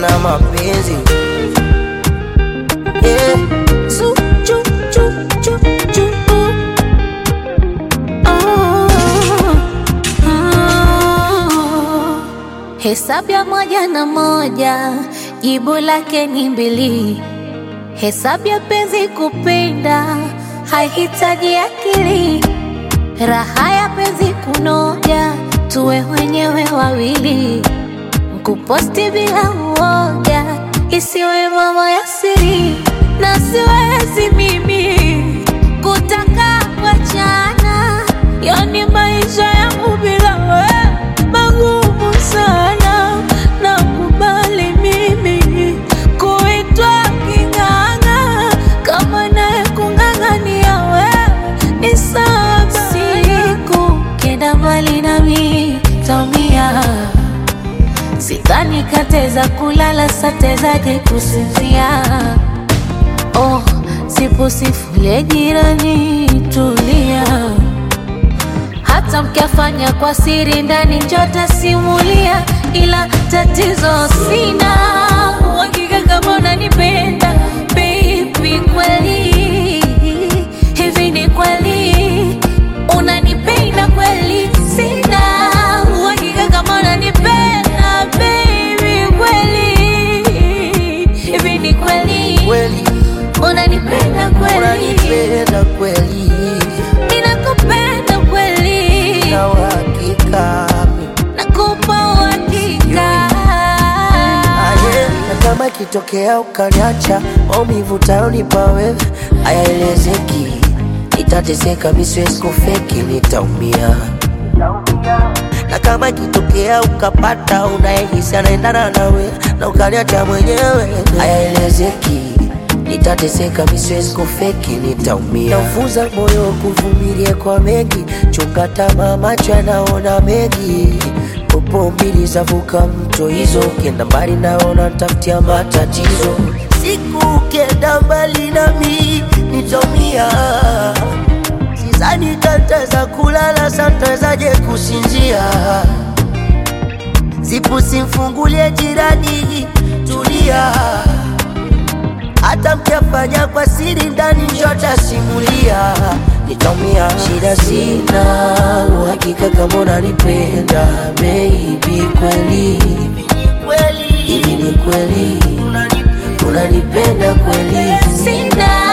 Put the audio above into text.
tena mapenzi yeah. Su, chu, chu, chu, chu, uh. Oh, oh. Hesabu ya moja na moja jibu lake ni mbili. Hesabu ya penzi kupenda haihitaji akili. Raha ya penzi kunoja, tuwe wenyewe wawili. Kuposti bila uoga, isiwe mambo ya siri, na siwezi mimi kutaka kuachana. Yani maisha yangu bila wewe magumu sana, nakubali mimi kuitwa king'ang'a, kama naye kung'ang'ania wewe ni sawa. Siku kenda mbali nami taumia Sidhani kateza kulala satezaje kusinzia. Oh, sipo sifule jirani, tulia. Hata mkiafanya kwa siri ndani njota simulia, ila tatizo sina uhakika kama unanipenda baby, kweli hivi ni kweli unanipenda kweli? Sina uhakika kama unanipenda baby, kweli hivi ni kweli Kweli unanipenda kweli? unanipenda kweli Ninakupenda kweli, na uhakika nakupa uhakika. Aye, na kama ikitokea ukaniacha, maumivu utayonipa wewe hayaelezeki. Nitateseka, mi siwezi kufeki, nitaumia. Na kama ikitokea ukapata unayehisi anaendana nawe na ukaniacha mwenyewe, hayaelezeki. Nitateseka, mi siwezi kufeki, nitaumia. Naufunza moyo kuvumilia kwa mengi, chunga tamaa, macho yanaona mengi Popo mbili zavuka mto hizo, ukienda mbali naona ntafutia matatizo. Siku ukienda mbali nami nitaumia, sizani tataweza kulala, santawezaje kusinzia? Sipu simfungulie jirani, tulia, hata mkiafanya kwa siri ndani njota simulia, nitaumia. Shida sina uhakika kama unanipenda baby, kweli hivi ni kweli unanipenda kweli? Sina